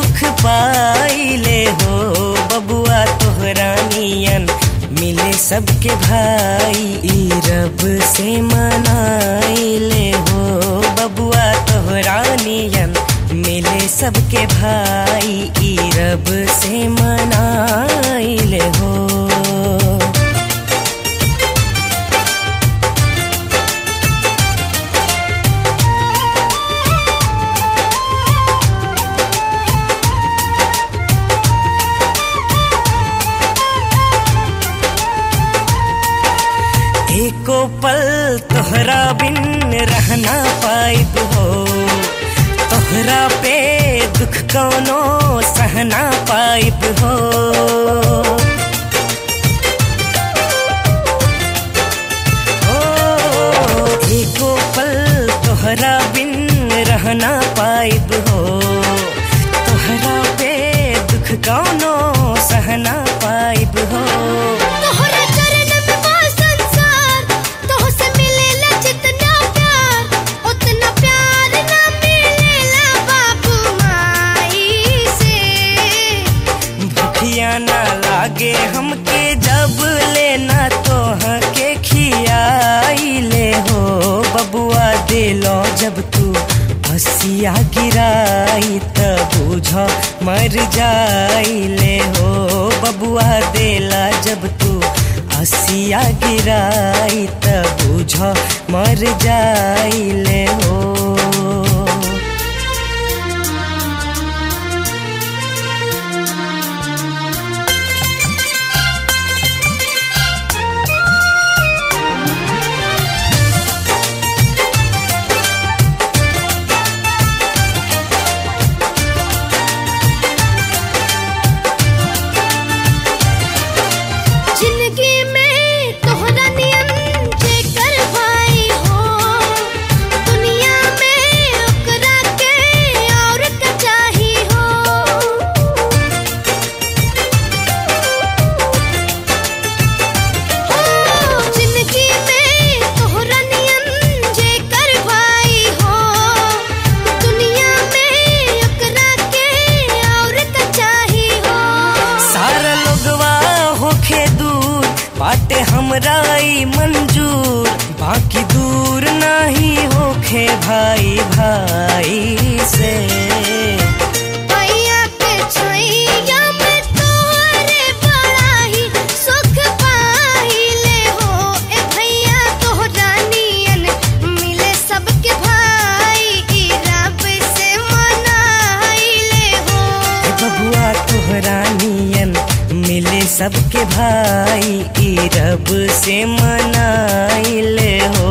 सुख पाइले हो बबुआ तोहरा नियन मिले सबके भाई ई रब से मनाइले हो बबुआ तोहरा नियन मिले सबके भाई ई रब से मनाइले हो एको पल तोहरा बिन रहना पाइब हो तोहरा पे दुख कौनो सहना पाइब हो ओ, एको पल तोहरा बिन रहना पाइब हो तोहरा पे दुख कौनो सहना पाइब हो तोहरा चरण में बा संसार तोह से मिलेला जितना प्यार उतना प्यार ना मिलेला बाबू माई से भूखिया ना लागे हमके जब लेना तोह के खियाइले हो बबुआ दिलो जब तू हसिया गिराई त बुझ मर जाइले हो बबुआ देला जब तू हसिया गिराई त बुझ मर जाइले हो जिंदगी में तोहरा नियन जेकर भाई हो दुनिया में ओकरा के और का चाही हो हो जिंदगी में तोहरा नियन जेकर भाई हो दुनिया में ओकरा के और का चाही हो सारा लोगवा होखे दूर बाटे हमरा ई मंजूर बाकी दूर नहीं होखे भाई भाई से भैया के छैया में तोहरे बड़ा ही सुख पाइले हो ए भैया तोहरा नियन मिले सबके भाई ई रब से मनाइले हो ए बबुआ तोहरा नियन मिले सबके भाई ई रब से मनाइले हो